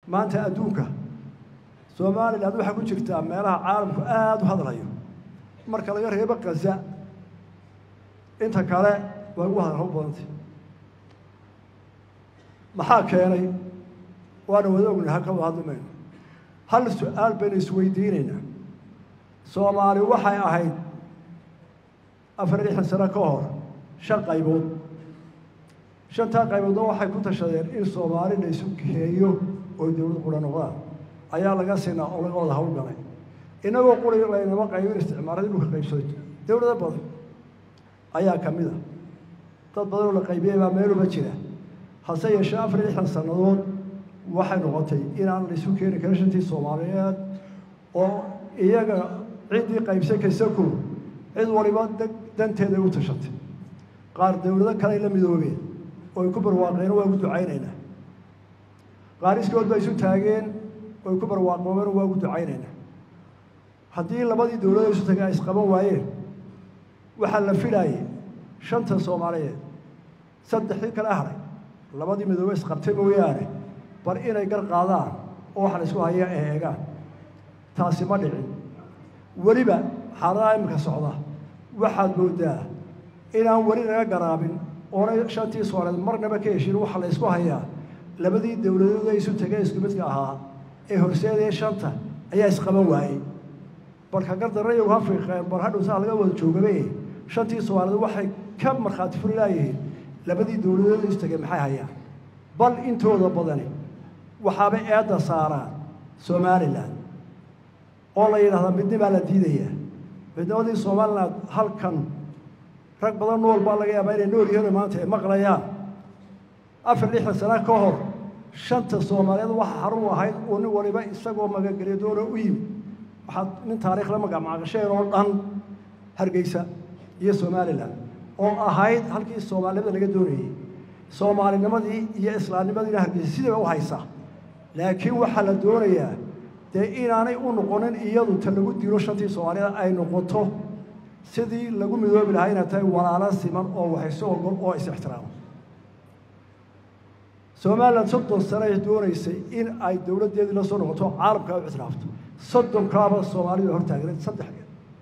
maanta adduunka somaliland waxaa ku jirtaa meelaha caalamku aada u hadlayo marka laga reebo kaza inta kale way ugu hadal hab badantay maxaa keenay waana wada ognahay halka wada hadli mayno hal su-aal baynu isweydiinaynaa soomaali waxay ahayd afar lixdan sano ka hor shan qaybood shantaa qayboodna waxay ku tashadeen in soomaali la isu geeyo oo dowlad qura noqdaan ayaa laga sinaa oo laga wada hawlgalay inagoo quri laynama qaybin isticmaaradii dhulka qaybsaday dowlado badan ayaa ka mid a dad badanoo la qaybiyey baa meeluba jira hase yeeshee afar lixdan sannadood waxay noqotay inaan la isu keeni karin shantii soomaaliyeed oo iyaga ciddii qaybsan kaysako cid waliba danteeday u tashatay qaar dowlado kaley la midoobeen oo ay ku barwaaqeen waa ugu ducaynaynaa qaar iskood ba isu taageen oo ay ku barwaaqoobeen waa ugu ducaynaynaa haddii labadii dowladoo isu tagay ay isqaban waayeen waxaa la filaayay shanta soomaaliyeed saddexdii kale haray labadii midoobe isqabtay mooyaane bal inay gar qaadaan oo waxa la isku hayaa ee eegaan taasi ma dhicin weliba xaaladaha iminka socda waxaad moodaa inaan weli naga garaabin oonay shantii soomaaliyeed marnaba ka heshin waxaa la isku hayaa labadii dowladood ee isu tegay isku midka ahaa ee horseedaya shanta ayaa isqaban waayey balka gardarrayo ha fiiqeen bal hadhow saa laga wada joogabe shantii soomaaliyeed waxay ka markhaati furi laayihiin labadii dowladood ee isu tegay maxay hayaan bal intooda badani waxaaba eedda saaraan somalilan oo la yidhahdaa midnimaa la diidayaa midnimadii somalilan halkan rag badan nool baa laga yaabaa inay nool yihiin maanta ay maqlayaan afar lixdan sano ka hor shanta soomaaliyeed waxa xarun ahayd oo nin waliba isagoo magagelya doona u yimi waxaad nin taariikh la magacmacasheen oo dhan hargeysa iyo somalilan oo ahayd halkii soomaalinimada laga doonayey soomaalinimadii iyo islaamnimadiina hargeysa sidiiba u haysaa laakiin waxaa la doonayaa dee inaanay u noqonin iyadu ta lagu dilo shantii soomaaliyada ay noqoto sidii lagu midoobi lahaa inay tahay walaalo siman oo waxayso ogol oo is-ixtiraamo somalilan soddon sano ay doonaysay in ay dowladdeedii la soo noqoto caalamka ay u ictiraafto soddonkaaba soomaalida hortaagneed saddexdeed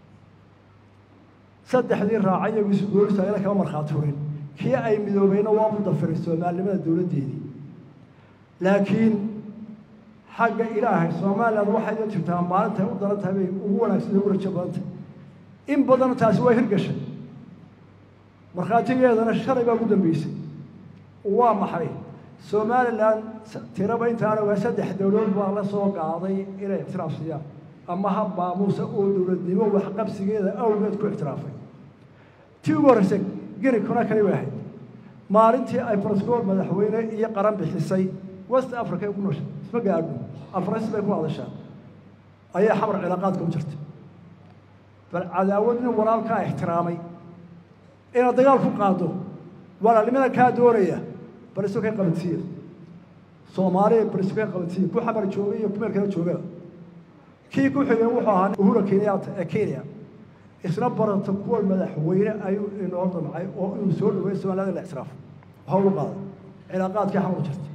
saddexdii raacay iyagu isu gooristaagna kama markhaati furin kii ay midoobeyna waa u dafiray soomaalinimada dowladdeedii laakiin xagga ilaahay somalilan waxay la jirtaa maalintay u daran tahay bay ugu wanaagsan ugu rajo badan tahay in badanna taasi waa hirgashay markhaatigeedana shalay baa ugu dambeysay waa maxay somalilan tiraba intaana waa saddex dowladood baa la soo qaaday inay ictiraaf siiyaan ama hab maamuusa oo dowladnimo waxqabsigeeda awgeed ku ictiraafay tii ugu horreysay geni kuna kani bay ahayd maalintii ay barascool madaxweyne iyo qaran bixisay west africa ay ku nooshay isma gaadho afrais bay ku hadashaa ayaa xamar cilaaqaadka u jirtay bal cadaawad nin walaalkaa ixtiraamay inaad dagaal ku qaado walaalnimada kaa doonaya bal isu kay qabansiiya soomaaliya bal isu kay qabansiiya ku xamar joogay iyo kumeel kala joogaba kii ku xigay wuxuu ahaa uhura kenyatta ee kenya isna baranta kuwa madaxweyne ayuu inoo damcay oo inuu soo dhaweeyo somaaliyada la ictiraafo waxa ugu qaaday cilaaqaadkii xamar jirtay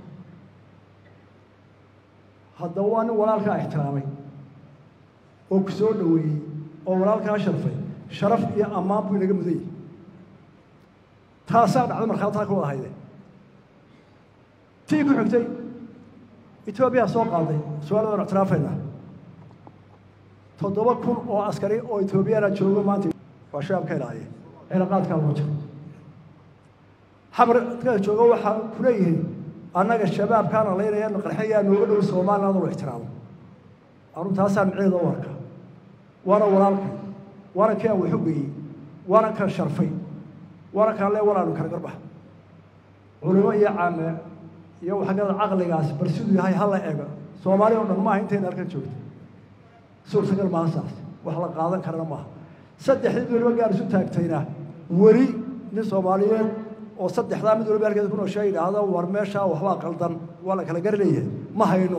haddaba waa nin walaalkaa ixtiraamay oo ku soo dhaweeyey oo walaalkaa sharfay sharaf iyo ammaan buu inaga mudan yahay taasaa dhacda markhaataa ka wada hayde tii ku xigtay etoobiya soo qaaday su-aalada waan ictiraafaynaa toddoba kun oo askari oo etoobiyana joogo maanta waa shabaab ka ilaaliya cilaaqaadkaa lagu jiro xamarka joogo waxaa ku leeyihiin annaga shabaabkaana laynaya qarxinayaa nooga dhow somaliland oo ixtiraamo anu taasaan miceeda u arka waana walaalkay waana kii aan waxu geeyey waana kan sharfay waana kaan lee walaalu kala garbax culimo iyo caame iyo waxagada caqligaas bal siduu yahay hala ego soomaali oo dhan maaha intayna halkan joogta suurtagal maaha saas wax la qaadan karana maaha saddexdii weliba gaar isu taagtayna weli nin soomaaliyeed oo saddexdaa mid waliba halkeeda ku nooshaa yidhaahdo war meeshaa waxbaa qaldan waa la kala gari leeyahay ma hayno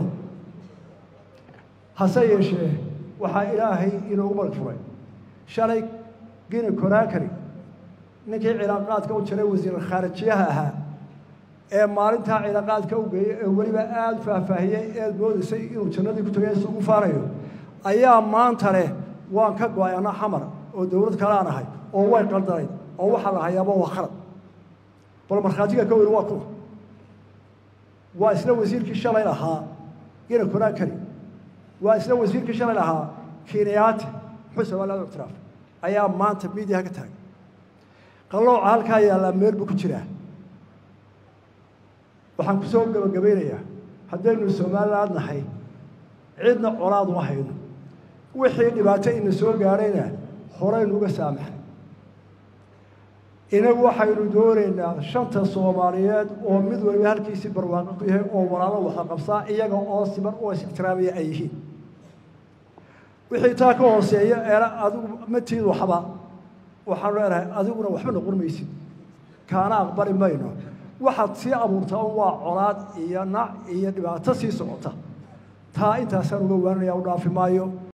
hase yeeshee waxaa ilaahay inoogu marag furay shalay gini koraakari ninkii cilaaqaadka u jiray wasiir khaarijiyaha ahaa ee maalintaa ciidaqaadka u geeyey ee weliba aada faahfaahiyey eed moodaysay inuu jannadii ku tagay isugu faanayo ayaa maanta leh waan ka go-ay anna xamar oo dowlad kalaan ahay oo way qaldanayd oo waxaa la hayaaba waa khalad bal markhaatiga ka weyni waa kuwa waa isla wasiirkii shalay lahaa ina konaan kari waa isla wasiirkii shalay lahaa keniyaati muxuu somaliland ictiraaf ayaa maanta miidiyaha ka taagan qallooca halkaa yaallaa meel buu ku jiraa waxaan ku soo gabagabaynayaa haddaynu somaliland nahay cidna colaad uma hayno wixii dhibaato ina soo gaadhayna horaynu uga saamaxay inagu waxaynu doonaynaa shanta soomaaliyeed oo mid waliba halkiisii barwaaqo ku yahay oo walaalo wada qabsaa iyaga oo siman oo is-ixtiraamaya ay yihiin wixii taa ka hooseeya eena adigu matiid waxba waxaanu leenahay adiguna waxba noqon maysid kaana aqbali mayno waxaad sii abuurtaa un waa colaad iyo nac iyo dhibaato sii socota taa intaasaan uga waanaya u dhaafi maayo